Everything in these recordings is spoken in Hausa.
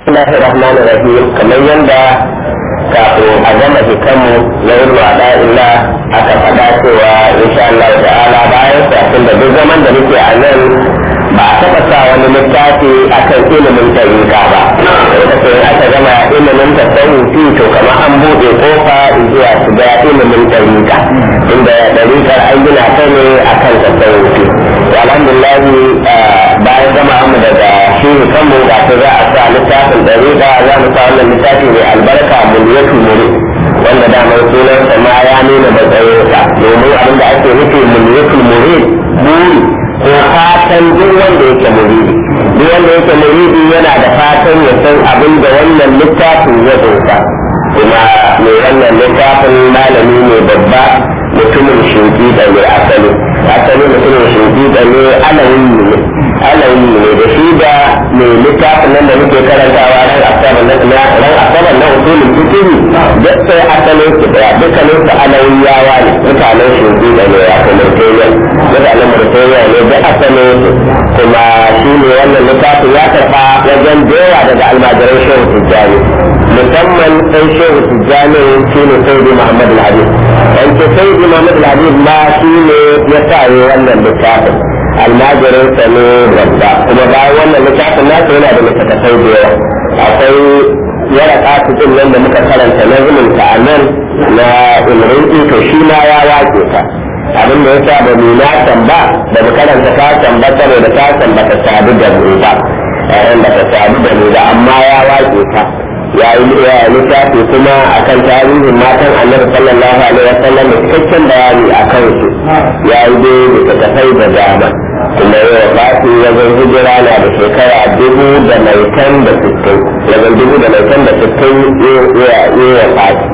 Bismillahir Rahmanir Rahim kamar yadda kafin a gama hikanmu na yin wada illa aka faɗa cewa insha Allah ta'ala bayan safin da duk zaman da muke a nan ba a taɓa sa wani littafi akan ilimin tariqa ba da sai aka gama ilimin tasawufi to kamar an buɗe kofa zuwa shiga ilimin tariqa inda tariqar an gina ta ne akan tasawufi alhamdulillah bayan gama mu daga shi kanmu ga ta za a sa littafin dariƙa za mu sa wannan littafi mai albarka mulyatul muri wanda damar sunansa ma ya nuna matsayinsa domin abin da ake nufi mulyatul muri buri ko fatan duk wanda yake muridi duk wanda yake muridi yana da fatan ya san abin da wannan littafin ya dosa kuma mai wannan littafin malami ne babba mutumin shuki da mai asali asali mutumin shuki da ne alawi ne alawi ne da shi da mai littafin nan da muke karantawa ran asabar na ran asabar na usulul fiqh duk sai asalin su daya dukkanin su alawiyawa ne mutanen shuki da ne ya kuma tayyan mutanen murtayya ne da asalin su kuma shi ne wannan littafin ya tafa wajen dewa daga almajiran shehu tijjani musamman sai shehu tijjani shi ne sayyidi muhammad al-habib dan ce sayyidi muhammad al-habib ma shi ne ya sa wannan littafin almajirin sa ne babba kuma bayan wannan littafin nasa yana da littattafai da yawa akwai yara kasu din nan da muka karanta na zumunta a nan na ilrin to shi ma ya wake ta abin da yasa ba mu na ba da mu karanta kasan ba saboda kasan ba ta sadu da mu ba ba ta sadu da mu ba amma ya wake ta ya yi littafi kuma akan tarihin matan annabi sallallahu alaihi wasallam da cikakken bayani a kansu ya yi dai littattafai da dama kuma yau fati wajen hijira na da shekara dubu da maitan da sittin wajen dubu da maitan da sittin ya yi wa fati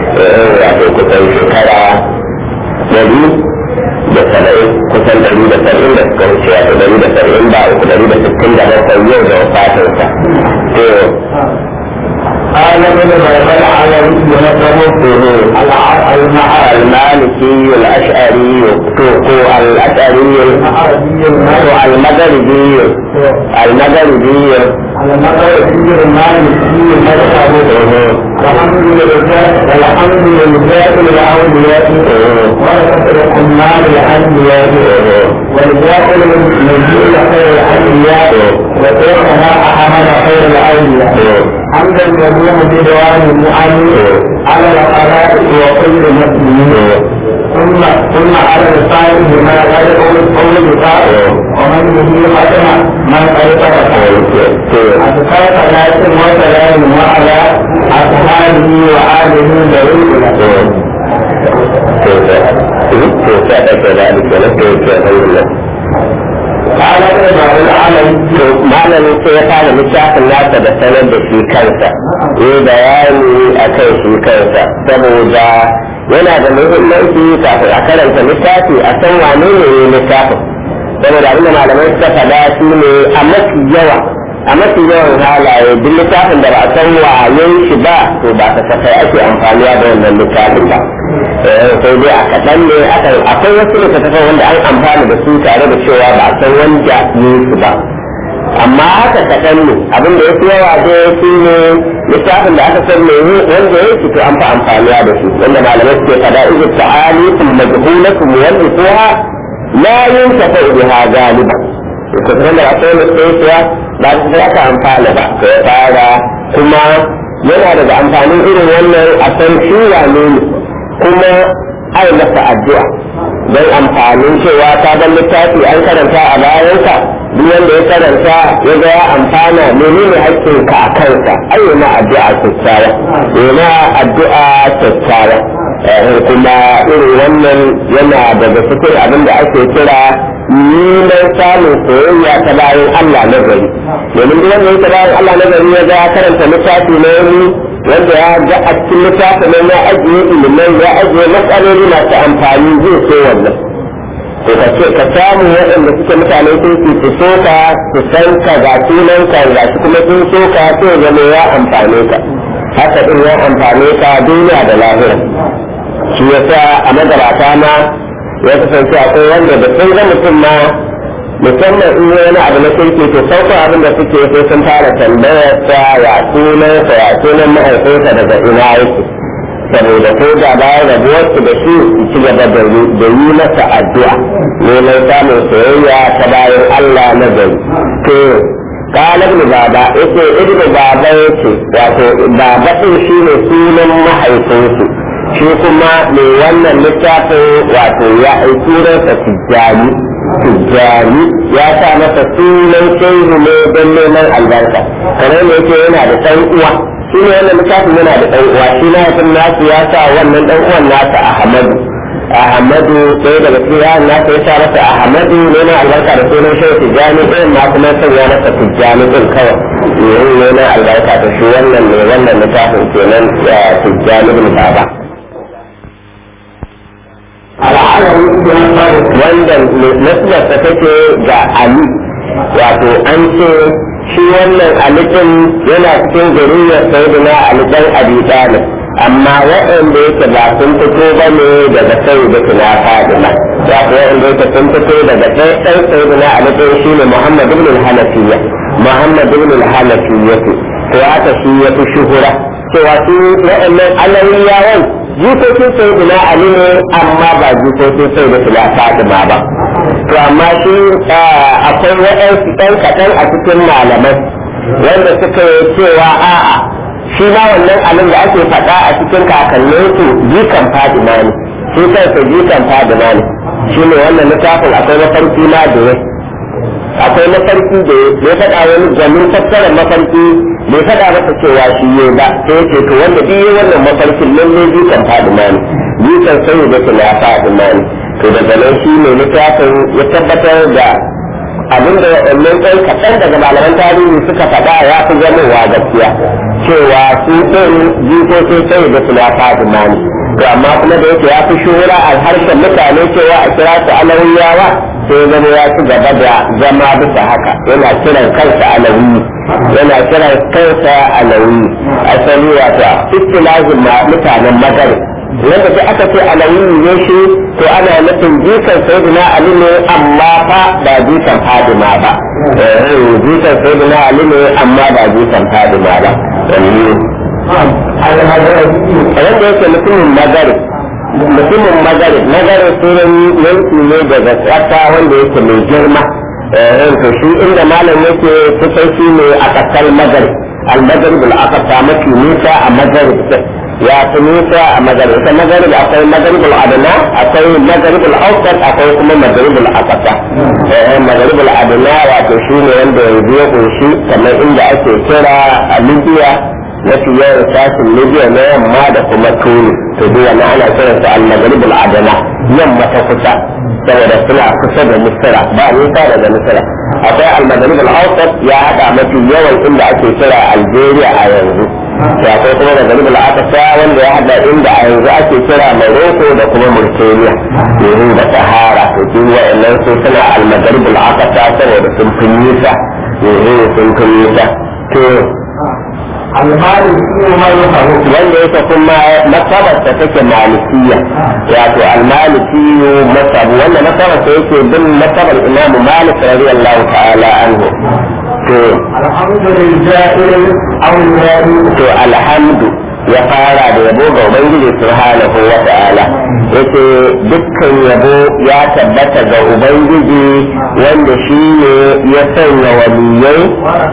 wato kusan shekara dari da saba'in kusan dari da saba'in da suka wuce wato dari da saba'in ba uku dari da sittin da bakwai yau da wafatinsa قال ابن بلبل على المالكي الاشعري الاشعري المغربي المغربي المغربي المالكي مذهبه الحمد لله الحمد لله الاولياء ورثه الحمال الانبياء والجاهل النبي خير الانبياء وشيخنا احمد خير الاولياء حمدا يدوم بدوام النعم على الخلائق وكل مسلمين ثم ثم على الصالح ما قد قول بقاء ومن به ختم من قد ترك أتقى صلاة وسلام وعلى أصحابه وآله ذوي قال ابن العالم malamin sai ya fara littafin nasa da sanar da shi kansa yi bayani a kan shi kansa saboda yana da muhimmanci kafin a karanta littafi a san wane ne ne littafin saboda abin da malamai suka faɗa shi ne a mafi yawa a mafi yawan halaye duk littafin da ba a san wayen shi ba to ba ta kasai ake amfaniya da wannan littafin ba sai dai a kaɗan ne akwai wasu littattafan wanda an amfana da su tare da cewa ba a san wanda ne su ba amma haka kaɗan ne abin da ya fi yawa dai shi ne littafin da aka san mai wanda ya fito an fi amfaniya da shi wanda malamai suke fada izu ta'ali kun majhulatu muwallituha la yuntafa biha galiba to kuma da akwai mutsaya ba su za ka amfana ba to ya fara kuma yana daga amfanin irin wannan a san shi wane ne kuma ai masa addu'a don amfanin cewa ta ban littafi an karanta a bayansa duk wanda ya karanta ya ga ya amfana menene hakkin ka a kansa ai yana addu'a kyakkyawa yana addu'a kyakkyawa kuma irin wannan yana daga cikin abin da ake kira neman samun soyayya ta bayan Allah na gari domin duk wanda ya ta bayan Allah na gari ya ga ya karanta littafi na wani wanda ya ga a cikin littafin nan ya ajiye ilimai ya ajiye matsaloli masu amfani zai so wannan to ka ce ka samu waɗanda suke mutane sun su su so ka su san ka ga sunan ka ga shi kuma sun so ka sai zama ya amfane ka haka din ya amfane ka duniya da lahira shi yasa a magabata ma ya kasance akwai wanda da sun ga mutum ma musamman in wani abu na kirki to sauko abin da suke sai sun fara tambayar sa ya sunansa ya sunan mahaifinsa daga ina yake saboda ko da bayan rabuwarsu da shi su ci gaba da yi masa addu'a neman samun soyayya ta bayan Allah na gari to قال ابن بابا yace ibnu baba yace wato baba din shine sunan mahaifinsu shi kuma mai wannan littafin wato ya aiki sa tijjani tijjani ya sa masa sunan shehu ne don neman albarka kamar ne yake yana da ɗan uwa shi ne wannan littafin yana da ɗan uwa shi na nasu ya sa wannan ɗan uwan nasa ahmadu ahmadu sai daga cikin yaran nasa ya sa masa ahmadu neman albarka da sunan shehu tijjani ɗin ma kuma sanya masa tijjani ɗin kawai yin neman albarka da shi wannan ne wannan littafin kenan tijjani ɗin baba wanda nasibarsa take ga ali wato an ce shi wannan alitin yana cikin zuriyar sayyidina ali dan abi talib amma waɗanda yake ba sun fito ba ne daga sai da tuna fadima wato waɗanda yake sun fito daga ɗan ɗan sayyidina ali ɗin shi ne muhammad ibn al-hanafiyya muhammad ibn al-hanafiyya to haka shi ya fi shuhura cewa su waɗannan alawiyawan jikokin sayyidina ali ne amma ba jikokin sayyidina fatima ba to amma shi akwai waɗansu ɗan kaɗan a cikin malamai wanda suka yi cewa a'a shi ma wannan abin da ake faɗa a cikin kakannin su jikan fadima ne shi kansa jikan fadima ne shi ne wannan littafin akwai mafarki ma da ya akwai mafarki da ya faɗa wani gwanin fassarar mafarki bai faɗa masa cewa shi ne ba sai ya ce to wanda duk yi wannan mafarkin lalle jikan fadima ne jikan sai da na fadima ne to daga nan shi ne littafin ya tabbatar da abin da waɗannan ɗan kaɗan daga malaman tarihi suka faɗa ya fi zamowa gaskiya cewa su ɗin jikokin sai da suna fadima ne to amma kuma da yake ya fi shura a harshen mutane cewa a kira su alawiyawa sai zama ya ci gaba da zama bisa haka yana kiran kansa alawi yana kiran kansa alawi asali wato istilahin mutanen magana wanda sai aka ce alawi ne shi to ana nufin jikan sayyidina ali ne amma fa ba jikan fadima ba jikan sayyidina ali ne amma ba jikan fadima ba wanda yake mutumin magari mutumin magari magari sunan yanki ne daga ƙasa wanda yake mai girma to shi inda malam yake kusan shi ne a ƙasar magari al-maghrib al-aqsa mafi nisa a maghrib ya fi nisa a maghrib ita maghrib akwai maghrib al-adna akwai maghrib al-awsat akwai kuma maghrib al-aqsa maghrib al-adna wato shi ne wanda yanzu ya kunshi kamar inda ake kira a libya mafi yawan sashin libya na yamma da kuma tuni to duk wani ana kiransa al-maghrib al-adna yamma ta kusa saboda suna kusa da misira ba nisa daga misira akwai al-maghrib al-awsat ya hada mafi yawan inda ake kira algeria a yanzu ya akwai kuma maghrib al-aqsa wanda ya hada inda a yanzu ake kira morocco da kuma mauritania yanzu da sahara to duk wa'annan su suna al-maghrib al-aqsa saboda sun fi nisa yanzu sun fi nisa to wanda yake kuma masabarsa take malikiya wato almalikiyu masabu wanda masabarsa yake bin masabar imamu malik radiyallahu ta'ala anhu to to alhamdu ya fara da yabo ga ubangiji subhanahu wa ta'ala yace dukkan yabo ya tabbata ga ubangiji wanda shi ne ya sanya waliyai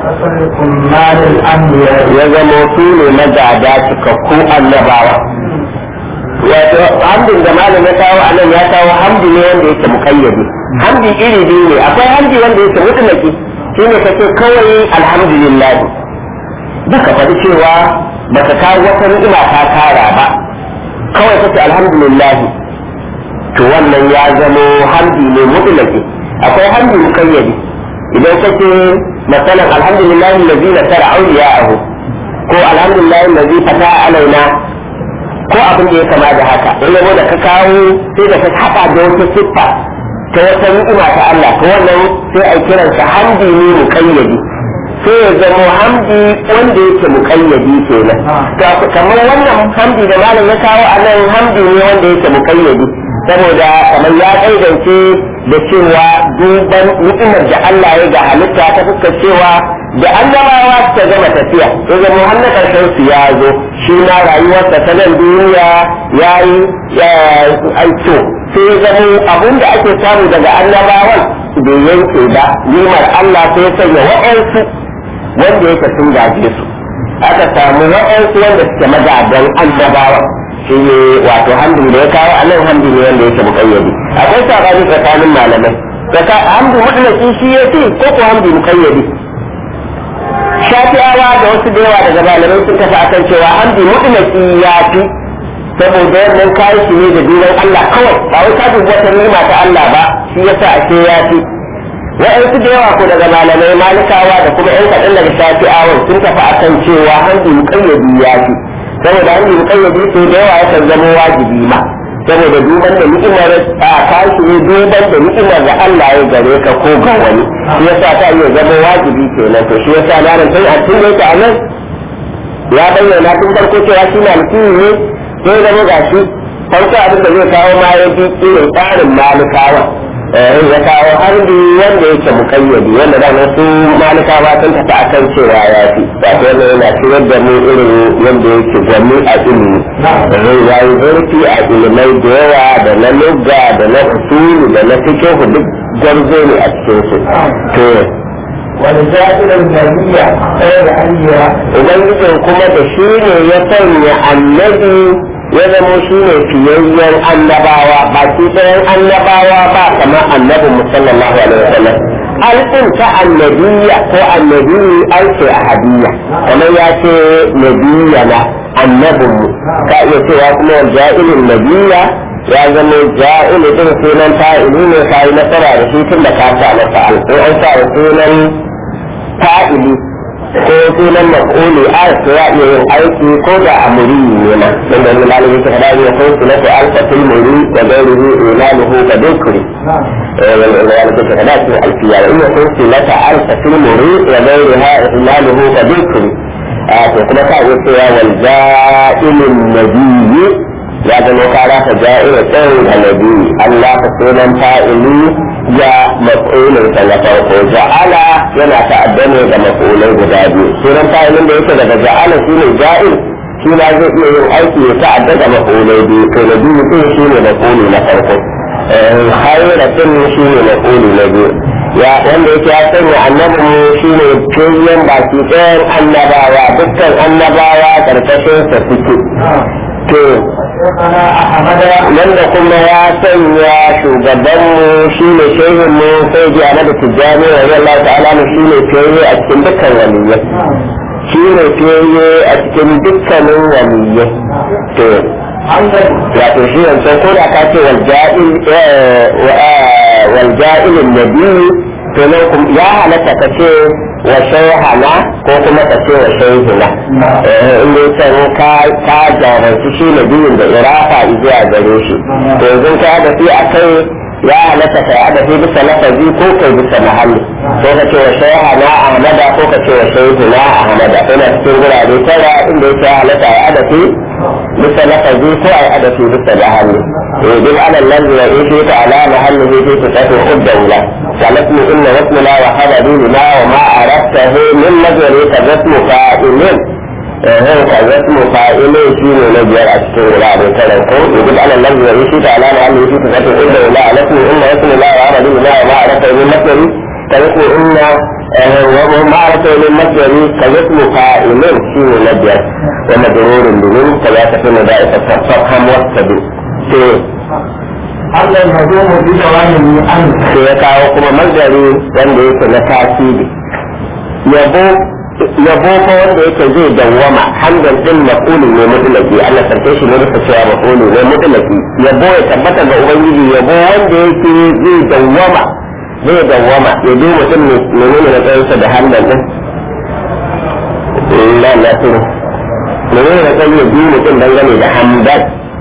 ya zama su ne magada cikakku annabawa wato hamdin da malam ya kawo a nan ya kawo hamdi ne wanda yake mukayyadi hamdi iri biyu ne akwai hamdi wanda yake mutlaki shi ne kace kawai alhamdulillah baka faɗi cewa baka kawo wata ni'ima ta kara ba kawai kace alhamdulillah to wannan ya zamo hamdi ne mutlaki akwai hamdi mukayyadi idan kace masalan alhamdulillah allazi nasara awliya'ahu ko alhamdulillah allazi fata alaina ko abin da ya kama da haka in yabo da ka kawo sai da ka haɗa da wata siffa ta wata ni'ima ta Allah to wannan sai a kiransa hamdi ne mukayyadi sai ya zama hamdi wanda yake mukayyadi kenan to kamar wannan hamdi da malam ya kawo a nan hamdi ne wanda yake mukayyadi saboda kamar ya kaidance da cewa duban ni'imar da Allah ya ga halitta ta fuskar cewa da annabawa ta gama tafiya ya zama har na karshen su ya zo shi na rayuwarsa ta nan duniya ya yi aito sai ya zama abin da ake samu daga annabawan bai yanke ba nimar Allah sai ya sanya wa'ansu wanda yake sun gaje su aka samu wa'ansu wanda suke magadan annabawa shi ne wato hamdu da ya kawo a nan hamdu ne wanda yake mukayyadi akwai sabani tsakanin malamai hamdu mutlaki shi ya ce ko ko hamdu mukayyadi shafi'awa da wasu da yawa daga malamai sun tafi akan cewa hamdu mutlaki ya fi saboda wannan kayan shi ne da duban Allah kawai ba wai ka dubi wata nima ta Allah ba shi yasa ake ya fi wa'yansu da yawa ko daga malamai malikawa da kuma yan kaɗan daga shafi'awan sun tafi akan cewa hamdu mukayyadi ya fi saboda an yi kayyade su da yawa yakan zama wajibi ma saboda duban da ni'imar a kashi ne duban da ni'imar da Allah ya gare ka ko ga wani shi yasa ta iya zama wajibi kenan to shi yasa na ran tun a tun da yake a nan ya bayyana tun farko cewa shi na mutum ne sai zama gashi farko abin da zai kawo ma ya fi irin tsarin malikawa ya kawo harbi wanda yake mukayyadi wanda da wasu malikawa sun tafi akan cewa ya fi wato wanda yana cirar da mu irin yadda yake gwani a ilimi ya yi zurfi a ilimai da yawa da na lugga da na usulu da na fikihu duk gwarzo ne a cikin su to ولجائر النبي خير أنبياء ubangijin kuma da shi ne ya sanya annabi ya zamo shi ne fiyayyen annabawa ba shi ɗayan annabawa ba kamar annabin musallallahu alaihi wasallam alƙin ta annabiya ko annabi alƙi a hadiyya kamar ya ce nabiya na annabinmu ka iya cewa kuma wal ja'ilin nabiya ya zama ja'ilu din sunan fa'ili ne ka yi nasara da shi tun da ka sa masa alƙi an sa sunan fa'ili ko sunan maf'uli a ko ya iya yin aiki ko da amuri ne ma dan da malami ta fada ne ko sunan ta alfa fil muri da gairihi ilaluhu ka dukri eh wanda ya ta fada shi alfiya in ya kun sunan ta alfa fil muri da gairiha ilaluhu ka dukri a to kuma ka iya cewa wal ja'ilun nabiyyi ya zama ka rasa ja'ira tsayin da nabi Allah ka sunan fa'ili ya maf'ulin sa na farko ja'ala yana ta'addane da maf'ulai guda biyu sunan fa'ilin da yake daga ja'ala shine ja'il shi ma zai iya yin aiki ya ta'adda da maf'ulai biyu to na biyu din shine maf'uli na farko hayratin shine maf'uli na biyu ya wanda yake ya sanya annabi mu shine kiyan baki ɗayan annabawa dukkan annabawa karkashin sa suke to شيخنا أحمد wanda kuma ya sanya shugabanmu shi ne shehinmu sai ji ana da tijjani wa yalla ta'ala mu shi ne fiye a cikin dukkan waliyyai shi ne fiye a cikin dukkanin waliyyai to حمدا wato shi wancan ko da ka ce walja'il walja'ilin nabi to nan kuma ya halatta ka ce wa shayhana ko kuma ka ce wa shayhina in dai can ka ka jaranci shi nabiyin da irafa zuwa gare shi to yanzu ka da fi a kai ya halatta ka da fi bisa lafazi ko kai bisa mahalli ko ka ce wa shayhana ahmada ko ka ce wa shayhina ahmada ina cikin gurare tara inda yake halatta ya adafi bisa lafazi ko ai adafi bisa mahalli يجب على الذي يعيش على محله في صفات الدولة كالاسم إن واسمنا وخبري لما وما أردته من نظر كاسم فاعل هو كاسم فاعل شيء نجر أشكر لا بكلمكم يجب على الذي يعيش على محله في صفات الدولة الاسم إن واسم الله وخبري لما وما أردته من نظر كاسم إن وما أردته من نظر كاسم فاعل شيء نجر ومجرور بمن كذا تكون دائرة فافهم واستبد حمدا يدوم بدوامه عنه sai ya kawo kuma mazari wanda yake na tasiri yabo yabo fa wanda yake zai dawwama hamdan din maqulu ne mutlaki Allah sarke shi ne da cewa maqulu ne mutlaki yabo ya tabbata ga ubangiji yabo wanda yake zai dawwama zai dawwama ya ji mutum ne menene na tsayinsa da hamdan din la la turu menene na tsayin ya ji mutum dangane da hamdan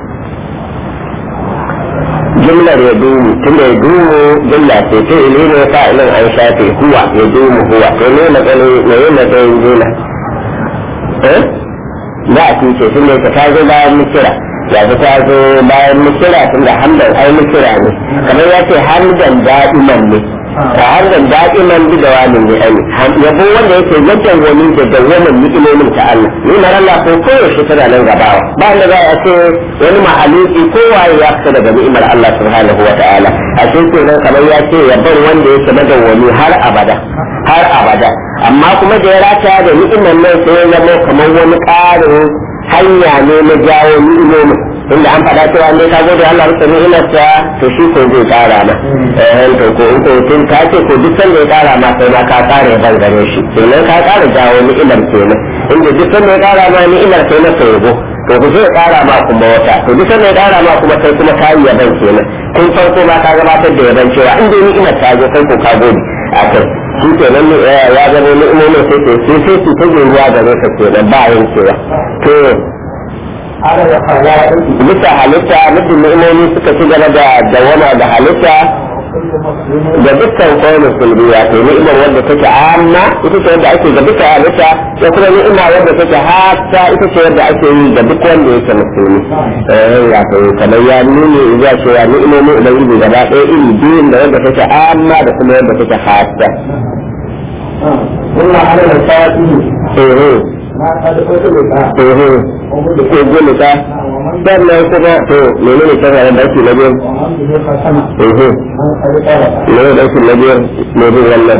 jumlar ya dumu tunda ya dumu jumla ce ce ile ne fa'ilin an shafe huwa ya dumu huwa to ne na gani ne yin matsayin jumla eh za a tuce tunda ka ta zo bayan mikira ya fi ta zo bayan misira tun da hamdan ai misira ne kamar ya ce hamdan da'iman ne a hamdan da'iman bi da wani ne ai yabo wanda yake yadda wani da dawwamin ni'imomin ta Allah ni na Allah ko koyaushe tana nan gabawa ba da za a ce wani mahaluki kowaye ya fita daga ni'imar Allah subhanahu wa ta'ala a cikin nan kamar ya ce yabon wanda yake madawwami har abada har abada amma kuma da ya rata da ni'imar nan sai ya zama kamar wani ƙarin hanya ne na jawo ni'imomin inda an faɗa cewa ne ka gode Allah rufe ni'imarsa to shi ko zai ƙara ma eh to ko in ko tun ka ce ko duk sanda ya ƙara ma sai ma ka ƙara ya bangare shi kenan ka ƙara jawo ni'imar kenan inda duk sanda ya ƙara ma ni'imar sai na yabo to ku zai ƙara ma kuma wata to duk sanda ya ƙara ma kuma sai kuma ka yi yaban kenan kun farko ma ka gabatar da yaban cewa in dai ni'imar ta zo kai ko ka gode a kai shi ke nan ya zama ni'imomin sai ke sai sai su ta ruwa da zai ka kenan ba yankewa to على الخلائق bisa halitta muddin ni'imomi suka ci gaba da dawama da halitta كل مسلم da dukkan kawai musulmi wato ni'imar wanda take amma ita ce wanda ake ga duka halitta da kuma ni'ima wanda take hata ita ce wanda ake yi ga duk wanda yake musulmi eh wato kamar ya nuni ya cewa ni'imomi ubangiji gaba ɗaya iri biyun da wanda take amma da kuma wanda take hata قلنا على الفاتح eh ما قد أطلق eh ko gole ta sannan kuma to menene shari'a da ake na biyu ومن به ختم eh من قد طلب menene da ake na biyu ne bin wannan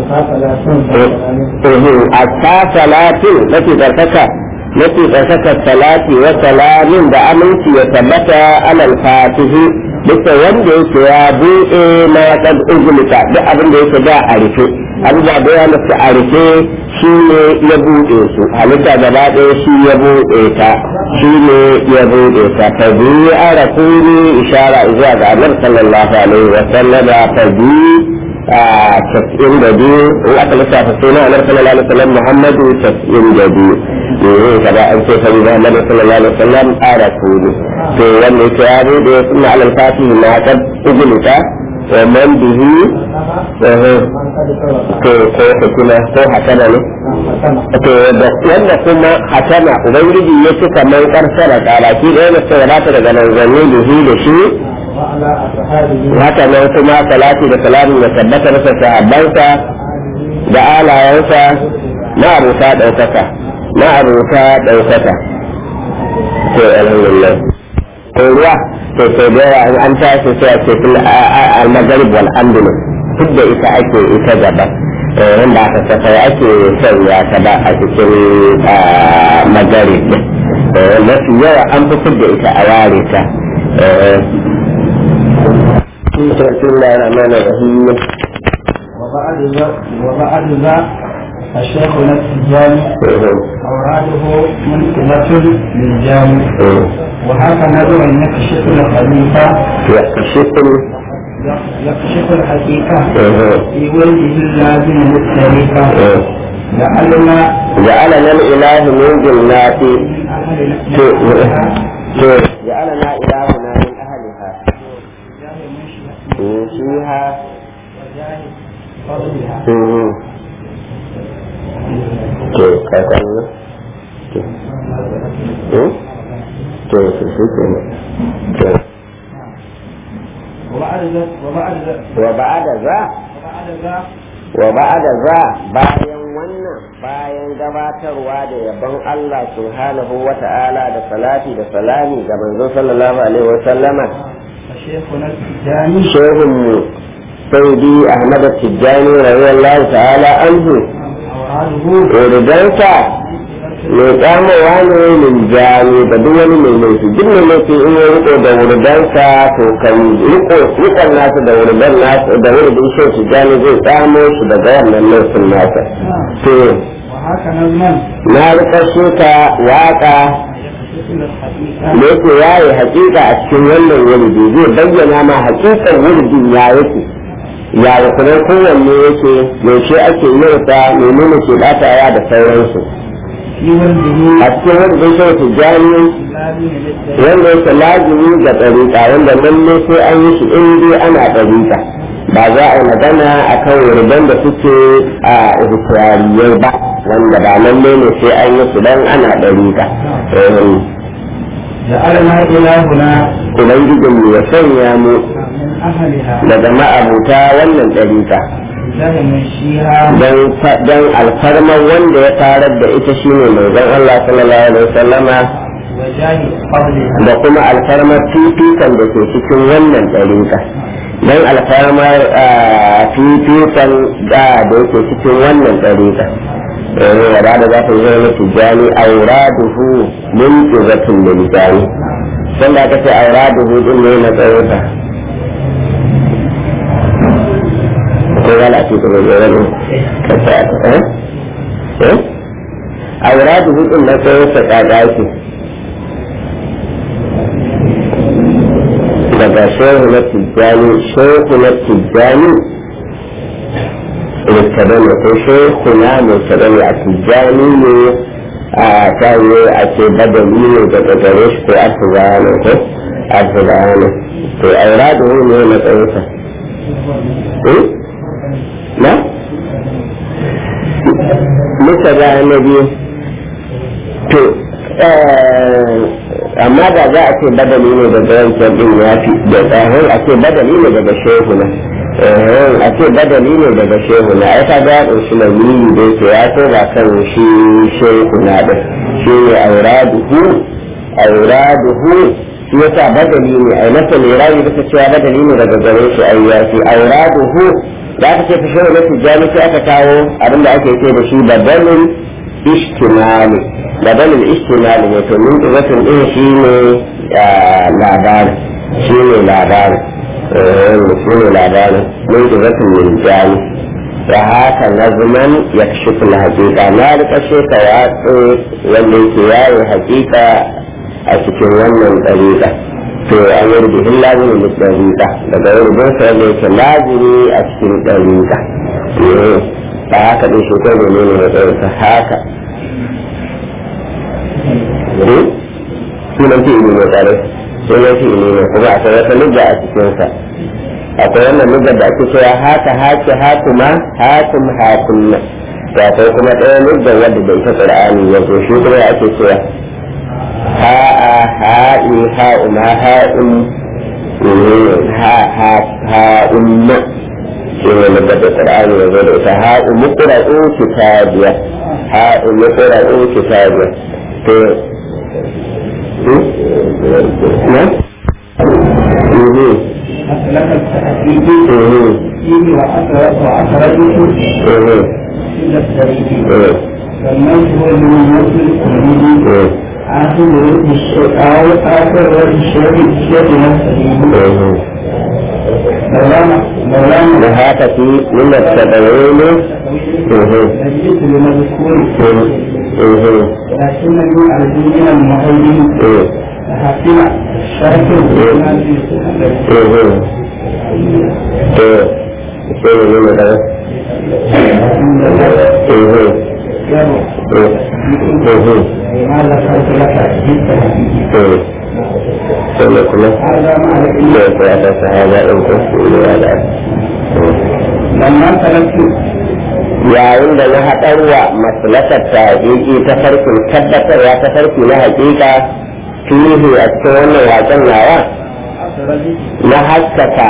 a ta salatin mafi tsarkaka mafi tsarkaka salati wa salamin da aminci ya tabbata alal fatihi bisa wanda yake ya buɗe na kan ugulita duk abin da yake da a rufe abubuwa da ya nufi a rufe shi ne ya buɗe su halitta gaba ɗaya shi ya buɗe ta shi ne ya buɗe ta ta biyu a rasuli ishara zuwa ga annabi sallallahu alaihi wa sallama ta biyu casa'in da biyu in aka lissafa suna anar sallallahu alaihi wasallam muhammadu casa'in da biyu eh kada an ce sabi muhammadu sallallahu alaihi wasallam a rasulu to wanda yake ya bude suna alal fatihi na ta uguluta wa man bihi eh to ko hukuma ko hakana ne to da wanda kuma hakana ubangiji ya cika man karsara karaki da yana sai rata daga nan zanne bihi da shi وعلى أصحابه haka nan kuma salati da salamu da tabbata masa sahabbansa da alayensa na abuta ɗaukaka na abuta ɗaukaka to alhamdulillah to ruwa to to da yawa in an tashi sai a ce fil al-maghrib wal andalus duk da ita ake ita gaba wanda aka safai ake sanya ta ba a cikin maghrib mafi yawa an fi da ita a ware ta بسم الله الرحمن الرحيم وبعد ذا وبعد ذا الشيخ التجاني أوراده منقلة للجامع وهذا نظر يكشف الخليفة يكشف يكشف الحقيقة في وجهه اللازم للشريكة لعلنا جعلنا الإله من جنات من أهل جعلنا إلهنا من أهلها من فيها وجاه فضلها to kakan ne to to su ke ne to وبعد ذا وبعد ذا wa ba'ada za وبعد ذا wa ba'ada za bayan wannan bayan gabatarwa da yabon Allah subhanahu wa ta'ala da salati da salami ga manzo sallallahu alaihi wa sallama فشيخنا التجاني shehun mu saudi ahmad tijjani radiyallahu ta'ala anhu أوراده uridansa mai tsamowa ne min jami da duk wani mai laifi duk mai laifi in ya riko da wuridansa to kan riko rikon nasa da wuridan nasa da wuridin shi tijjani zai tsamo shi daga wannan laifin nasa to وهكذا نظما na rika shuka waka يكشف الحقيقة da yake yaye hakika a cikin wannan wuridi zai bayyana ma hakikan wuridin ya yake ya rukunan kowanne yake yaushe ake yin sa menene ke batawa da sauransu في وجهه a cikin wuridin shi tijjani لازم للشريكة wanda yake lazimi ga ɗariƙa wanda lalle sai an yi shi in dai ana ɗariƙa ba za a yi magana a kan wuridan da suke a ihtirariyai ba wanda ba lalle ne sai an yi su dan ana ɗariƙa جعلنا إلهنا ubangijinmu ya sanya mu من أهلها daga ma'abuta wannan ɗarika الله منشيها don alfarmar wanda ya farar da ita shine manzon Allah sallallahu alaihi wasallama وجاه قبلها da kuma alfarmar fifikan da ke cikin wannan ɗarika don alfarmar ah, fifikan da da yake cikin wannan ɗarika yanzu ya da za ta zama na tijjani auraduhu min izatin liljani sun da aka ce auraduhu din ne na tsayinsa ko yana a cikin da wani kasa eh eh auraduhu din na tsayinsa kaga yake daga shehu na tijjani shehu na tijjani mutadani ko shehu na mutadani a tijjani ne a tayi a ce badali ne daga gare shi ko asibani ko asibani to auradu ne na tsayinsa na? Musa ga na biyu to amma da za a ce badali ne daga wancan din ya fi da tsahin a ce badali ne daga shehu na a ce badali ne daga shehu na ai kaga ya ɗauki lamini da yake ya so ba kan shi shehu na din shi ne auraduhu auraduhu shi yasa badali ne ai masa ne rayu bisa cewa badali ne daga gare shi ai ya fi auraduhu da aka ce fi shehu na tijjani sai aka kawo abinda ake ce da shi badalin ishtimali badalin ishtimali ne to min izatin din shi ne labarin shi ne labarin shi ne labarin min izatin min jami da haka nazman ya kashi kula hakika na rika sheka watsu wanda yake yayin hakika a cikin wannan ɗariƙa to an yi rubutun lazimin da ɗariƙa daga rubutun sa wanda yake lazimi a cikin ɗariƙa ba haka ɗin shi ko ne ne matsayinsa haka sunan fi ne tsare sunan fi ne kuma akwai wata lugga a cikinsa akwai wannan lugga da ake cewa haka haki hakuma hakum hakunna to akwai kuma ɗaya lugga wadda da ita qur'ani ya zo shi kuma ake cewa ha'a ha'i ha'uma ha'um ha ha ha'umma shi ne lugga da qur'ani ya zo da ita ha'u muqra'u kitabiya ha'u muqra'u kitabiya to نعم مسلك التحقيق فيه وأثر وأثرته إلى التريد فالنجم المنزل التريد آخر رد الشيء أو آخر رد الشيء الشيء نفسه مولانا مولانا وهذا في من التدوين نجد لمذكور لكنني أرجو من المعين حسنا شرط لماذا قلت لك جدا هذا مع لما تركت yayin da na haɗarwa maslakar ta hakiki ta farkin tabbatarwa ta farki na hakika fihi a cikin wannan waken nawa na haskaka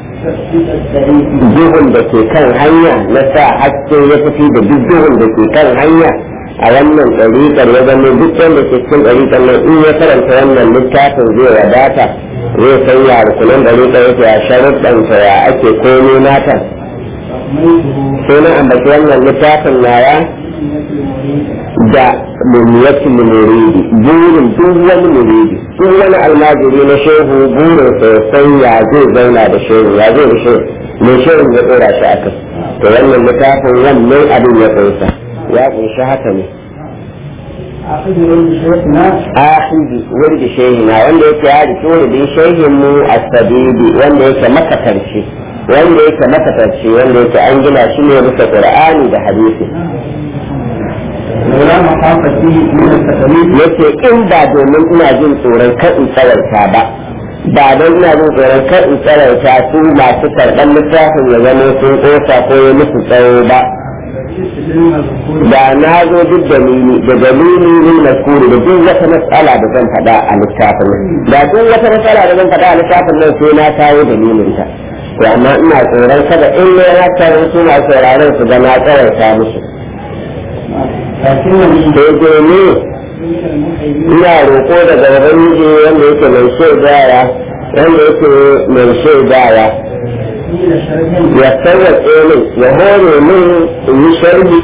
duhun da ke kan hanya na sa haske ya tafi da duk duhun da ke kan hanya a wannan ɗariƙar ya zama duk wanda ke cikin ɗariƙar nan in ya karanta wannan littafin zai wadata zai san ya rukunan ɗariƙar yake ya sharuɗanta ya ake komo nata sai na ambaci wannan littafin nawa da muniyatul muridi burin duk wani muridi duk wani almajiri na shehu burin sosai ya zai zauna da shehu ya zai da shehu mai shehu ya tsora shi akai to wannan littafin wannan abin ya kunsa ya kunshi haka ne ahidi wurdi shehina wanda yake ya riki wuridin shehin mu asabidi wanda yake makatarci wanda yake makatarci wanda yake an gina shi ne bisa qur'ani da hadisi yace in ba domin ina jin tsoron kan in tsarauta ba ba don ina jin tsoron kan in tsarauta su masu karɓar littafin ya zama sun ƙosa ko ya musu tsawo ba da na zo duk dalili da dalili ne na kuri da duk wata matsala da zan faɗa a littafin nan da duk wata matsala da zan faɗa a littafin nan sai na kawo dalilin ta to amma ina tsoron kada in ne na tarin suna sauraron su ga na tsawaita musu sai dai ne ina roƙo daga ubangiji wanda yake mai shaidawa wanda yake mai shaidawa ya sarrafe min ya hore min in yi sharhi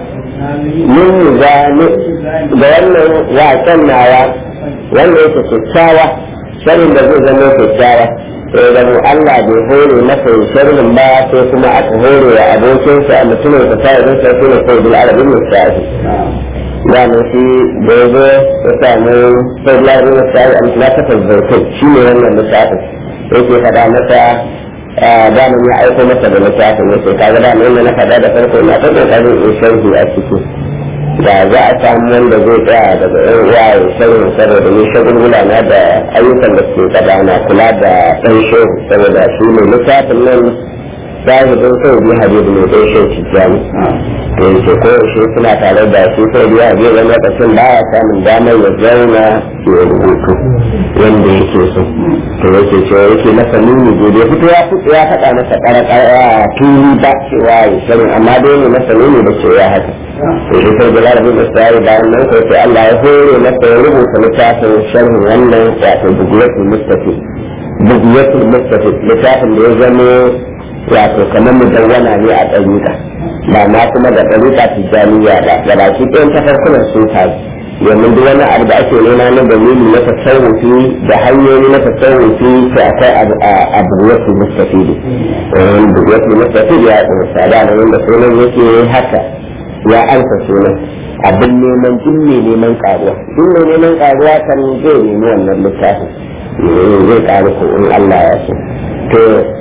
min zane da wannan wasan nawa wanda yake kyakkyawa sharhin da zai zama kyakkyawa sai da mu Allah bai hore masa sharhin ba sai kuma aka hore wa abokinsa mutumin sa sai don sai ne sai bil arabin mustafi da mu shi da yazo ya samu sai bil arabin mustafi an tilaka tazarkai shi ne wannan mustafi yake faɗa masa da mun ya aiko masa da littafin yake kaga da mun na faɗa da farko na ta kokarin in sharhi a ciki da za a samu wanda zai tsaya daga yan uwa ya sharhin saboda ni shagulgula na da ayyukan da suke gaba na kula da ɗan shehu saboda shi ne littafin nan zahidin sau biyu habibu ne ɗan shehu tijjani to yake ko yaushe suna tare da shi sau biyu habibu wani lokacin ba ya samun damar ya zauna ya rubutu wanda yake so to yake cewa yake masa nuni gobe fito ya fito ya faɗa masa ƙarƙara tuni ba cewa ya sani amma dai ne masa nuni da cewa haka to shi sai bilal bin isra'i bayan nan ko sai Allah ya hore masa ya rubuta littafin sharhin wannan wato bugiyatul mustafi bugiyatul mustafi littafin da ya zama wato kamar mudawwana ne a ɗariƙa ba ma kuma da ɗariƙa tijjaniya ba da baki ɗayan tafarkunan sun tafi domin duk wani abu da ake nema na dalili na tasawufi da hanyoyi na tasawufi sai akwai abu wasu mustafidi abu wasu mustafidi ya tsinsa da nan da sunan yake haka ya ansa sunan abin neman duk mai neman karuwa duk mai neman karuwa kan zai nemi wannan littafin zai karu ko in Allah ya so to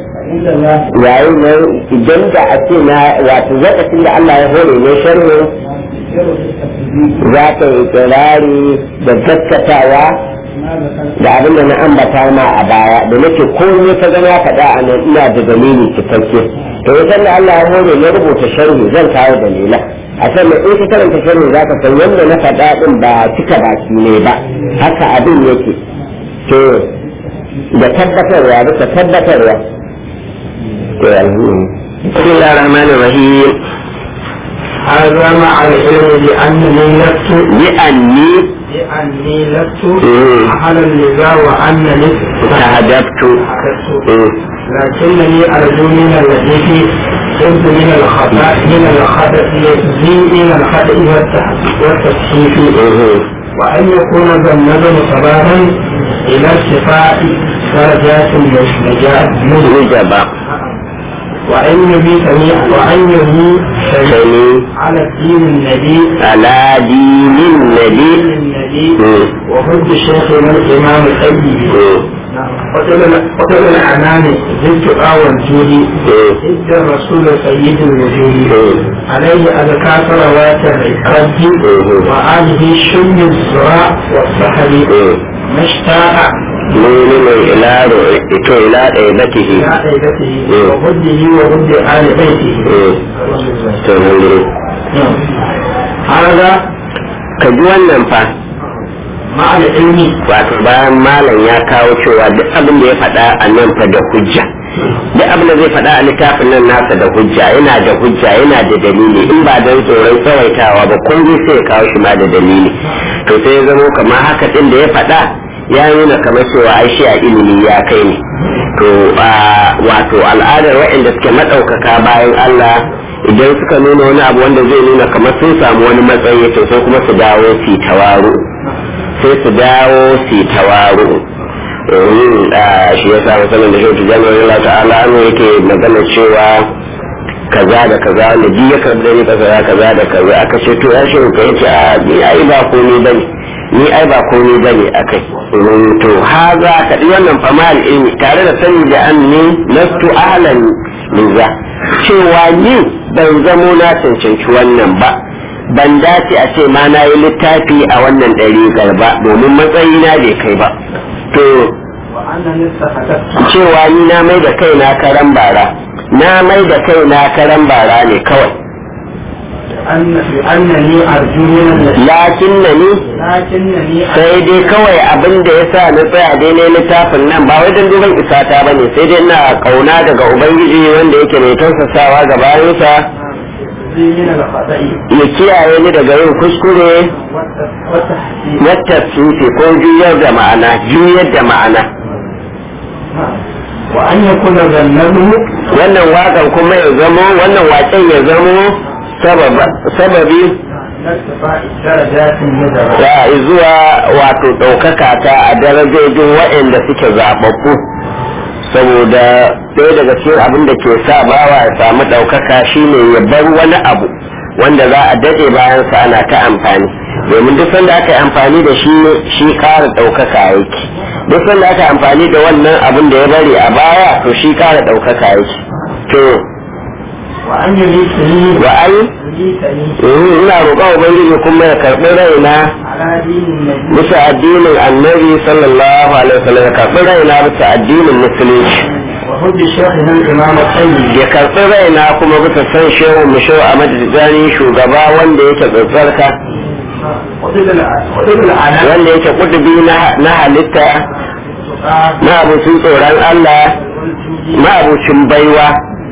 yayin nan idan da a ce na wato lokacin da Allah ya hore ne sharhin za ka yi kirari da gaskatawa da abin da na ambata ma a baya da nake komai ka gana faɗa a nan ina da dalili cikakke to ya da Allah ya hore na rubuta sharhi zan kawo dalila a sannan in ka karanta sharhi za ka san yadda na faɗa ɗin ba cika baki ne ba haka abin yake to da tabbatarwa bisa tabbatarwa to alhamdulillah bismillahir rahmanir rahim هذا مع العلم بأنني لست لأني لأني لست مم. أهلا لذا وأنني تهدبت لكنني أرجو من الذي كنت من الخطأ من الخطأ من الخطأ والتح- والتصحيف وأن يكون ذا النظم صباحا إلى ارتفاع درجات النجاة وجب وأن يبيتني وأن يبيتني سمي على الدين النبي على دين النبي النبي مم. وحب شيخنا الإمام الأيبي قتل العنان زدت آوى الجودي إد الرسول سيد الوجود عليه أذكى صلوات الرد وآله شم الزراع والسحر ما اشتاق مؤمن إلى رؤيته إلى ɗaiɓatihi إلى عيبته وهده وهد آل بيته نعم. هذا ka ji wannan fa مع العلم wato bayan malam ya kawo cewa duk abin da ya faɗa a nan fa da hujja duk abin da zai faɗa a littafin nan nasa da hujja yana da hujja yana da dalili in ba don tsoron tsawaitawa ba kun zai sai ya kawo shi ma da dalili to sai ya zamo kamar haka ɗin da ya faɗa ya nuna kamar cewa ai shi a ilimi ya kai ne to a wato al'adar waɗanda suke maɗaukaka bayan Allah idan suka nuna wani abu wanda zai nuna kamar sun samu wani matsayi to sai kuma su dawo su tawaru sai su dawo su tawaru shi ya sa masanin da shi jami'ar Allah ta'ala ne yake magana cewa kaza da kaza wanda ji ya karbi da ni kaza kaza da kaza aka ce to ya shi ka yace a ni ai ba komai bane ni ai ba komai bane akai to haza ka di wannan famal ilmi tare da sani da anni lastu ahlan liza cewa ni ban zamo na cancanci wannan ba ban dace a ce ma na yi littafi a wannan ɗari ba domin matsayina bai kai ba to وأنني استحدثت cewa ni na mai da kai na karan bara na mai da kai na karan bara ne kawai أن أنني أرجو من الذي lakin na ni لكنني sai dai kawai abin da ya sa na tsaya daidai littafin nan ba wai don duban isata ba ne sai dai na kauna daga ubangiji wanda yake mai tausasawa ga bayansa أرجو من الخطأ ya kiyaye ni daga yin kuskure والت- والتحسين na tafsiri ko juyar da ma'ana juyar da ma'ana وأن يكون ذنبه wannan waƙan kuma ya zamo wannan waƙen ya zamo sababa- sababi لارتفاع الدرجات المدرجة ya zuwa wato ɗaukaka ta a darajojin waɗanda suke zaɓaɓɓu saboda ɗaya daga cikin abin da ke sa bawa ya samu ɗaukaka shine ya bar wani abu wanda za a daɗe bayan sa ana ta amfani domin duk sanda aka yi amfani da shi shi ƙara ɗaukaka yake duk sanda aka yi amfani da wannan abin da ya bari a baya to shi ƙara ɗaukaka yake to وأن يميتني wa ai يميتني ina roƙon ubangiji kuma ya karɓi raina على دين النبي bisa addinin annabi sallallahu alaihi wasallam ya karɓi raina bisa addinin musulunci وحب شيخنا الإمام الطيب ya karɓi raina kuma bisa san shehu mu shehu a madadin shugaba wanda yake tsatsarka وطب الع- وطب العناء wanda yake kudubi na- na halitta na abucin tsoron Allah والجود na abucin baiwa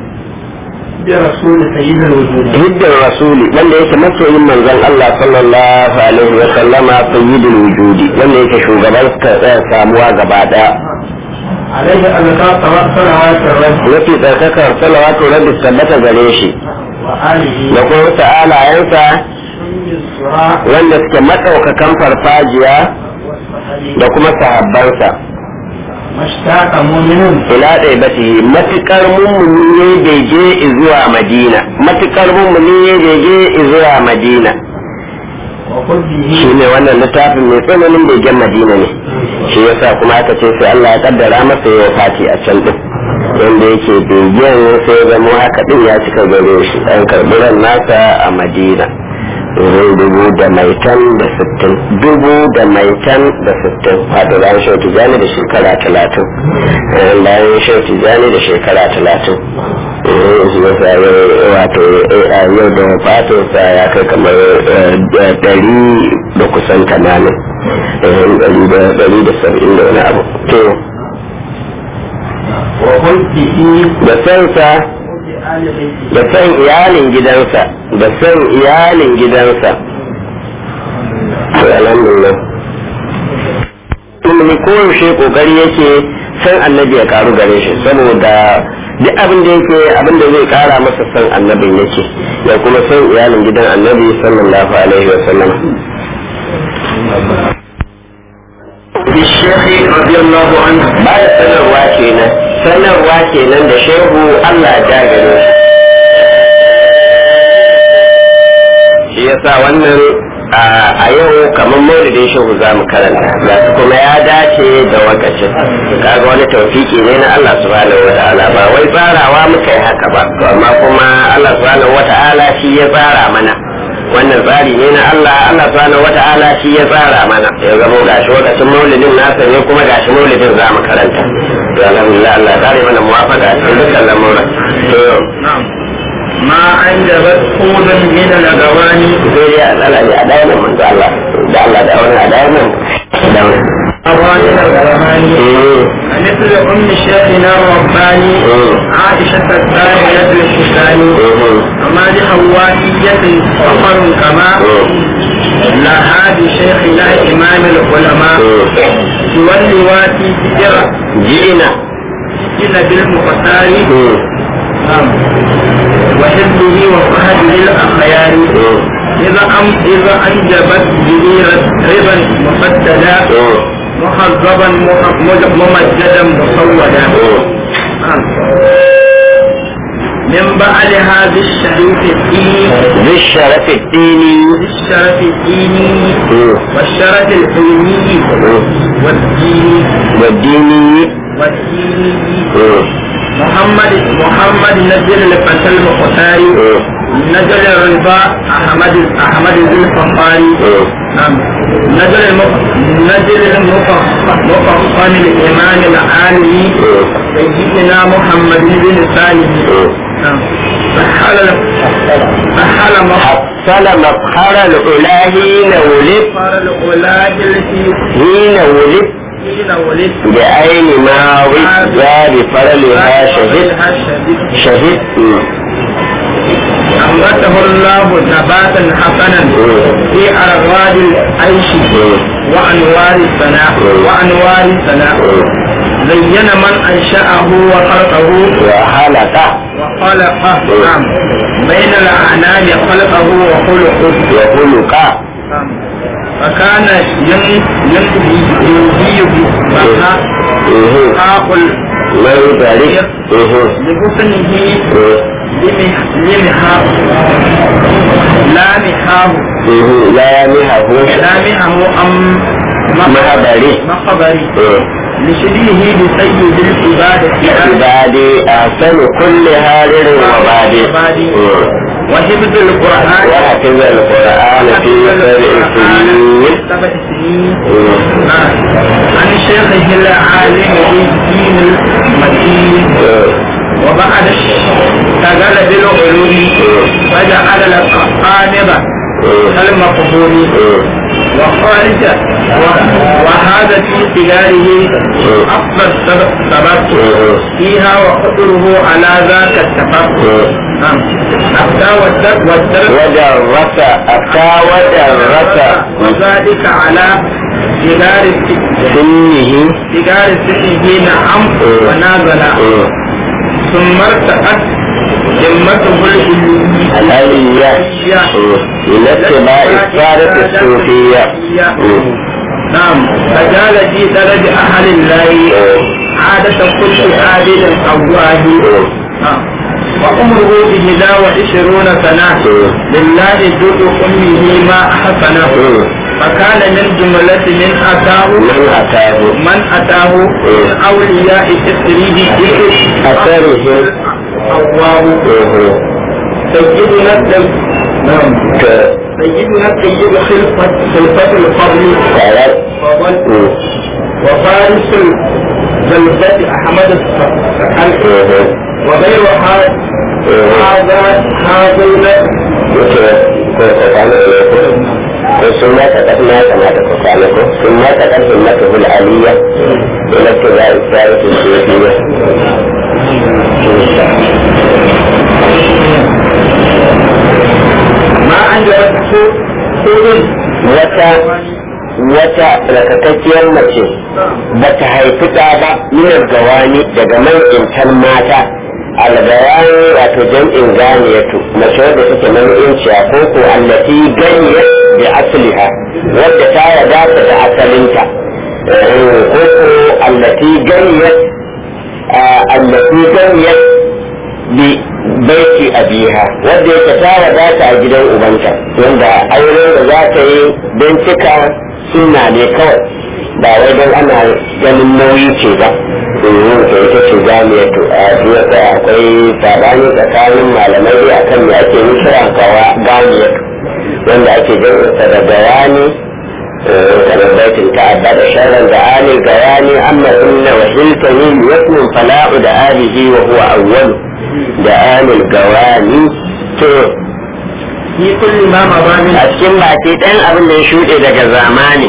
برسول سيد الوجود hiddin rasuli wanda yake masoyin manzon Allah sallallahu alaihi wa sallama sayyidul wujudi wanda yake shugaban tsaya samuwa gaba daya عليه أذكار صلوات الرب mafi tsarkakar salawatu rabbi tabbata gare shi وآله da kuma wasu alayensa شم الصراع wanda suke maɗaukakan farfajiya والصحابي da kuma sahabbansa ما اشتاق مؤمن ila ɗaya bati matuƙar mummuni ya bege zuwa madina matuƙar mummuni ya bege zuwa madina وقربه shi ne wannan littafin mai tsananin begen madina ne shi yasa kuma aka ce sai Allah ya kaddara masa yawa fati a can din wanda yake begen sai ya zama haka din ya cika gare shi an karɓi ran nasa a madina wurin dubu da maitan da sittin dubu da maitan da sittin wato bayan shau tijani da shekara talatin Eh, bayan shau tijani da shekara talatin Eh, shi yasa yau- wato eh, a yau da fatinsa ya kai kamar eh, da- ɗari da kusan tamanin Eh, ɗari da ɗari da saba'in da wani abu to وقربه da sansa وقرب آل بيته da san iyalin gidansa da san iyalin gidansa to alhamdulillah kuma koyaushe kokari yake san annabi ya karu gare shi saboda duk abin da yake abin da zai kara masa san annabin yake ya kuma san iyalin gidan annabi sallallahu alaihi wa sallam بالشيخ رضي الله عنه ba da sanarwa kenan sanarwa kenan da shehu Allah ya gare shi shi yasa wannan a yau kamar maulidin shehu za mu karanta ga su kuma ya dace da wakacin kaga wani taufiki ne na Allah subhanahu wa ta'ala ba wai tsarawa muka yi haka ba to amma kuma Allah subhanahu wa ta'ala shi ya tsara mana wannan tsari ne na Allah Allah subhanahu wa ta'ala shi ya tsara mana ya zamo gashi wakacin maulidin nasa ne kuma gashi maulidin za mu karanta to alhamdulillah Allah ya kare mana muwafaqa a cikin dukkan lamuran to نعم ما أنجبت خوضا من الأغواني sai ya tsala ne a dawo nan manzo Allah da Allah da wani a dawo nan da wani أغاني الغرماني مثل أم شيخنا الرباني عائشة الثانية الحساني وما لحوائية فخر كما لها بشيخنا إمام العلماء سوى اللواتي سجرة ji'ina إلى بالمختار نعم وحبه وفهده الأخيار إذا أم إذا أنجبت به ربا مفددا مخضبا مح- ممجدا مصودا نعم. من بعدها بالشريف الديني بالشرف الديني بالشرف الديني والشرف العلمي والديني والديني والديني محمد محمد نزل الفتى المختاري نزل الرضا أحمد أحمد ذي الفخاري نعم نزل المف... نزل المفخم الإمام العالمي سيدنا محمد بن سالم نعم فحل فحل مح... حصل مفخر العلا حين ولد فار الأولى التي حين ولد حين ولد بعين ما ولد بفرلها شهد شهد أنبته الله نباتا حسنا في أرغاد العيش وأنوار الثناء وأنوار الثناء زين من أنشأه وخلقه وخلق وخلقه نعم بين الأعنام خلقه وخلقه وخلق نعم. فكان ين- ينبي ينبي بها حاق من ذلك لحسنه لمح- لمحاه لا محاه لا يمهه لا محه أم مخبري مخبري لشبهه بسيد العبادة عبادي أحسن كل هارر وبادي وحفظ القرآن وحفظ القرآن في سبع سنين سبع سنين نعم. عن شيخه العالم بالدين المتين وبعد اشتغل بالعلوم فجعل القامضة كالمقبول وخارج و- وهذا في سجاره أفضل سبب سبب فيها وقدره على ذاك السبب نعم أفتى والدرس والدرس ودرس أتى ودرس وذلك على سجار الس- سنه سجار سنه نعم ونازل ثم ارتقت ذمته العلمية الألية إلى اتباع السادة الصوفية نعم فجعل في درج أهل الله عادة كل عابد أواه نعم وعمره بهدا وعشرون سنة لله جد أمه ما أحسنه فكان من جملة من أتاه من أتاه من أتاه من أولياء إسره أثره الله سيدنا الدم نعم سيدنا السيد خلفة خلفة الفضل فضل وفارس الزلفة أحمد السقل وغير هذا هذا هذين ثم تقدم كما تقول ثم تقدم همته العلية إلى اتباع الثالث الصوفية ما عندك سود wata wata rakakakkiyar mace ba ta haifi ɗa ba minar gawani daga man'intan mata algawani wato jam'in ganiyatu mace wadda take man'inciya ko ko allati ganiyat bi asliha wadda ta wadata da asalinta ko ko allati ganiyat allati ganiyat bi baiti abiha wadda yake ta wadata a gidan ubanta wanda auren da za ta yi don cika sunna ne kawai ba wai don ana ganin nauyi ce ba domin ta ita ce jami'a to a jiya da akwai sabani tsakanin malamai akan me ake nufira kawa ganiya wanda ake jinsa da gawani kamar baitin ta'adda da sharan da alil gawani amma inna wa hiltani yasmin fala'u da alihi wa huwa awwalu da alil gawani to في كل ما مضى من a cikin baki ɗan abin da ya shuɗe daga zamani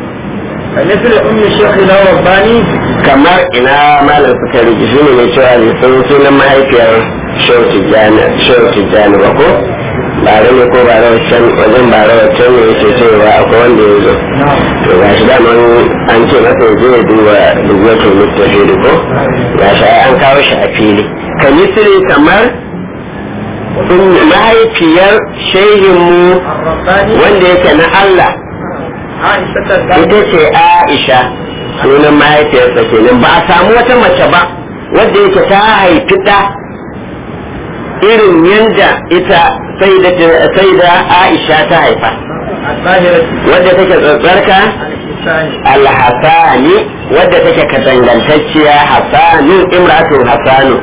مثل أم الشيخ لو رباني kamar ina malam suka rigi shi ne mai cewa ne sun sunan mahaifiyar shehu tijjani ba ko bare ne ko bare wancan wajen bare wancan ne yake cewa akwai wanda ya zo to ga shi daman an ce masa ya je ya duba dubatul mustafidi ko ga shi ai an kawo shi a fili ka misiri kamar sun mahaifiyar shehinmu الرباني wanda yake na Allah عائشة ita الدار ce Aisha sunan mahaifiyarsa kenan ba a samu wata mace ba wadda yake ta haifi ɗa irin yadda ita sai da Aisha ta haifa الظاهرة wadda take tsatsarka الإنسان alhassani wadda take katangantacciya hassanu imratu hassanu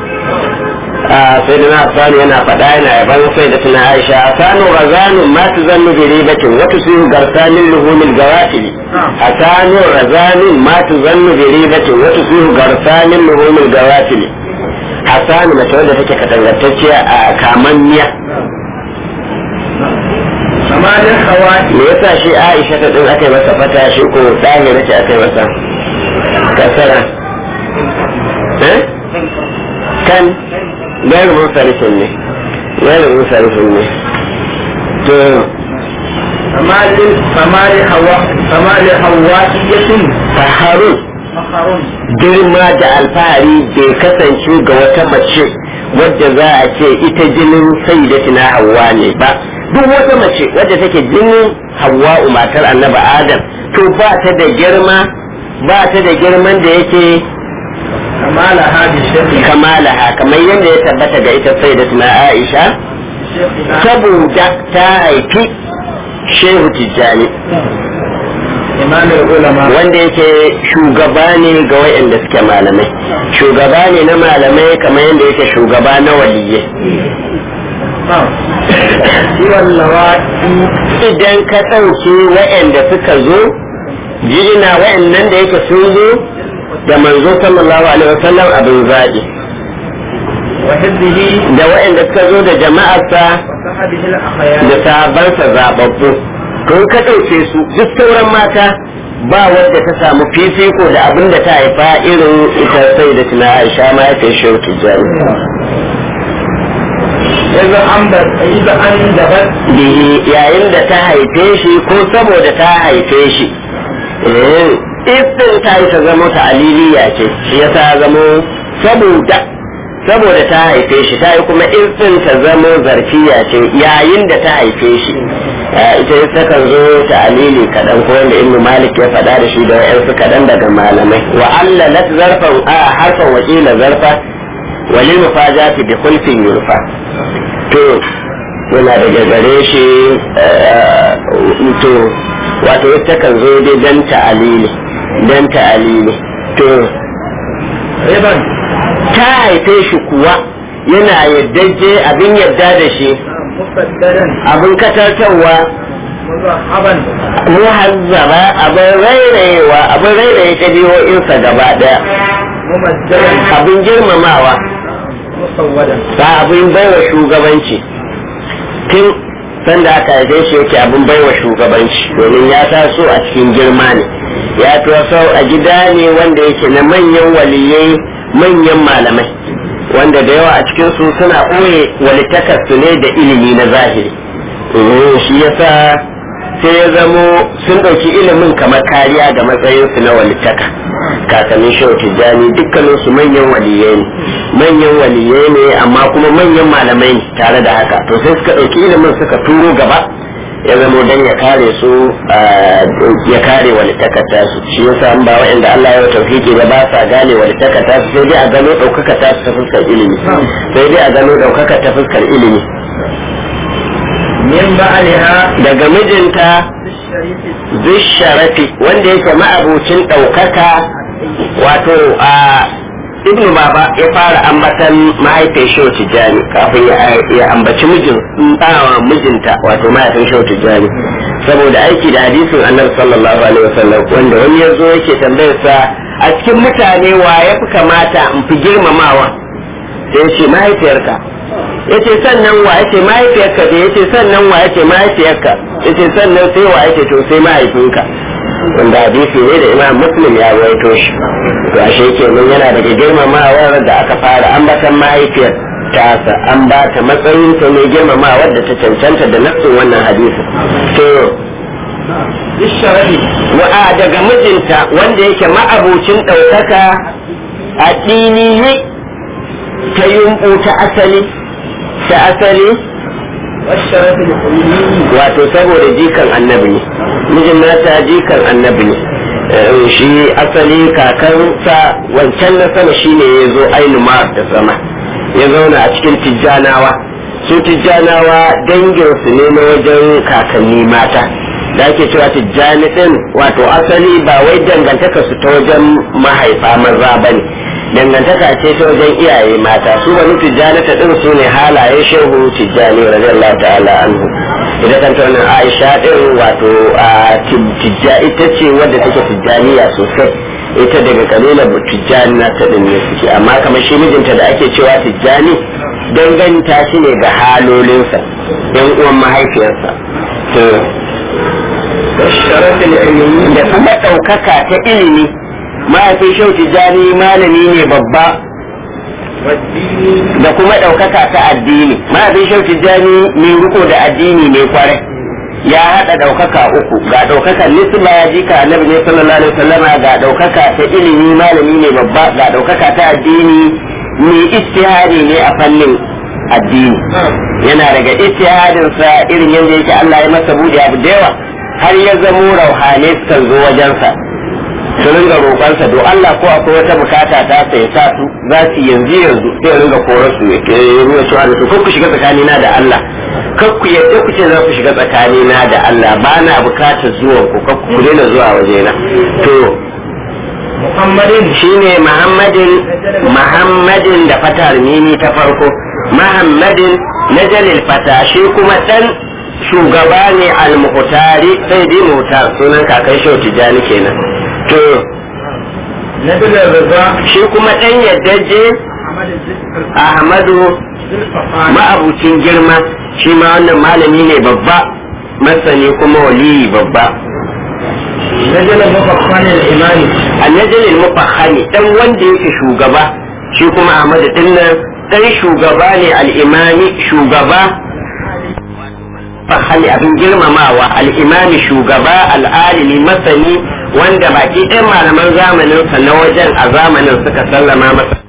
sai da na hassanu yana faɗa yana yaban sai da tuna aisha hassanu razanu ma tu zannu bi ribatin wa tusiru garsanin luhumil gawafili hassanu razanu ma tu zannu bi ribatin wa tusiru garsanin luhumil gawafili hassanu mace wadda take katangantacciya a kamanniya amma da hawa me yasa shi Aisha ta din aka yi masa fata shi ko dahira ce aka yi masa kasara eh kan gairu musarifin ne gairu musarifin ne to amma da amma da hawa amma da hawa iyatin faharun makarun girma da alfahari bai kasance ga wata mace wadda za a ce ita jinin sayyidatina Hawwa ne ba duk wata mace wadda take jinin Hawwa matar annabi Adam to ba ta da girma ba ta da girman da yake kama la hadi shekhi kamalaha kamar yadda ya tabbata ga ita sayyidatina Aisha shekhi saboda ta haifi Shehu Tijjani imam ulama wanda yake shugaba ne ga wayanda suke malamai shugaba ne na malamai kamar yadda yake shugaba na waliyye ciwon lawaki idan ka ɗauke wayanda suka zo jirina wayannan da yake sun zo da manzo sallallahu alaihi wasallam abin zaɓi wa hizbihi da wayanda suka zo da jama'arsa wa sahabihi al-akhyar da sahabbansa zababbu to in ka ɗauke su duk sauran mata ba wadda ta samu fifiko da abin da ta haifa irin ita sai da tuna aisha ma ya fi shi tijjani idan an da idan an dabat bihi yayin da ta haife shi ko saboda ta haife shi eh ifin ta yi ta zama ta aliliya ce shi ya ta zamo saboda saboda ta haife shi ta yi kuma ifin ta zamo zarfiya ce yayin da ta haife shi Eh, ita ta kan zo ta alili kaɗan ko wanda ibnu malik ya faɗa da shi da wa'yansu kaɗan daga malamai wa allalat zarfan a harfan wakila zarfa walil mufajati bi khulfin yurfa to yana daga gare shi eh, to wato ita kan zo dai dan ta'alili dan ta'alili to riban ta haife shi kuwa yana yaddaje abin yadda da shi musaddadan abin katartarwa muzahaban muhazzaba abin rairayewa abin rairaye ɗabi'o'insa gaba ɗaya mumajjadan abin girmamawa musawwadan ba abin baiwa shugabanci tun sanda aka haife shi yake abin baiwa shugabanci domin ya taso a cikin girma ne ya taso a gida ne wanda yake na manyan waliyai manyan malamai wanda da yawa a cikin su suna ɓoye walitakarsu ne da ilimi na zahiri Mhm, shi yasa sai ya zamo sun ɗauki ilimin kamar kariya ga matsayinsu na walitaka kakannin shehu tijjani dukkanin su manyan waliyai ne manyan waliyai ne amma kuma manyan malamai ne tare da haka to sai suka ɗauki ilimin suka turo gaba ya zamo dan ya kare su ah, ya kare walitakar tasu shi yasa an ba wa'anda Allah ya tauhidi ba ba sa gane walitakar tasu sai dai a gano ɗaukaka tasu ta fuskar ilimi sai dai a gano ɗaukaka ta fuskar ilimi min ba'aliha daga mijinta bisharifi zisharafi wanda yake ma'abucin ɗaukaka wato a ibnu baba ya fara ambatan mahaifin shehu tijjani kafin ya- ya ambaci mijin ɗawa mijinta wato mahaifin shehu tijjani saboda aiki da hadisin annabi sallallahu alaihi wasallam wanda wani ya zo yake tambayar sa a cikin mutane wa ya fi kamata in fi girmamawa sai ya ce mahaifiyarka yace sannan wa yace mahaifiyarka da yace sannan wa yace mahaifiyarka yace sannan sai wa yace to sai mahaifinka wanda hadisi ne da imam muslim ya rawaito shi to ashe kenan yana daga girmamawar da aka fara ambatan mahaifiyar tasa an ba ta matsayin ta ne girmamawar da ta cancanta da nafsin wannan hadisi to bisharifi wa daga mijinta wanda yake ma'abucin ɗaukaka addini ne ta yumɓu ta asali ta asali والشرف الحلمي wato saboda jikan annabi ne mijin nata jikan annabi ne Eh, shi asali kakansa wancan na sama shine ya zo ainumar da sama ya zauna a cikin tijjanawa su tijjanawa danginsu ne na wajen kakanni mata da ake cewa tijjani din wato asali ba wai dangantaka su ta wajen mahaifa maza ba ne dangantaka ce ta wajen iyaye mata su wani tijjani ta din su ne halaye shehu tijjani radiyallahu ta'ala anhu ita kanta wannan aisha din wato a tijja ita ce wadda take tijjaniya sosai ita daga kabila tijjani na ta din ne suke amma kamar shi mijinta da ake cewa tijjani danganta shi ne ga halolinsa yan uwan mahaifiyarsa to والشرف العلمي da kuma ɗaukaka ta ilimi mahaifin shau tijjani malami ne babba والدين da kuma ɗaukaka ta addini mahaifin shau tijjani mai riko da addini ne kwarai ya haɗa ɗaukaka uku ga ɗaukakar nisba ya jika annabi ne sallallahu alaihi wasallama ga ɗaukaka ta ilimi malami ne babba ga ɗaukaka ta addini mai ijtihadi ne a fannin addini yana daga ijtihadinsa irin yadda yake Allah ya masa buɗe abu da yawa har ya zamo rauhane sukan zo wajensa su ringa roƙonsa do Allah ko akwai wata bukata ta sai sa su za su yanzu yanzu sai ya ringa korar su ya ruwa cewa da su ko ku shiga tsakanina da Allah kar ku yadda ku ce za ku shiga tsakanina da Allah ba na bukatar zuwan ku kar ku daina zuwa wajena to محمد shine Muhammadin Muhammadin da fatar mimi ta farko Muhammadin na jalil fata shi kuma dan shugaba ne al-muhtari sai dai muhtar sunan kakan shau tijani kenan to نبل الرضا shi kuma dan yaddaje محمد الزكر Ahmadu الفقار ma'abucin girma shi ma wannan malami ne babba masani kuma waliyi babba نجل مفخان الإمام annajin mufahami dan wanda yake shugaba shi kuma Ahmad din nan dan shugaba ne al-imami shugaba fahali abin girmamawa al-imami shugaba al-alimi masani wanda baki ɗan malaman zamanin sa na wajen a zamanin suka sallama masa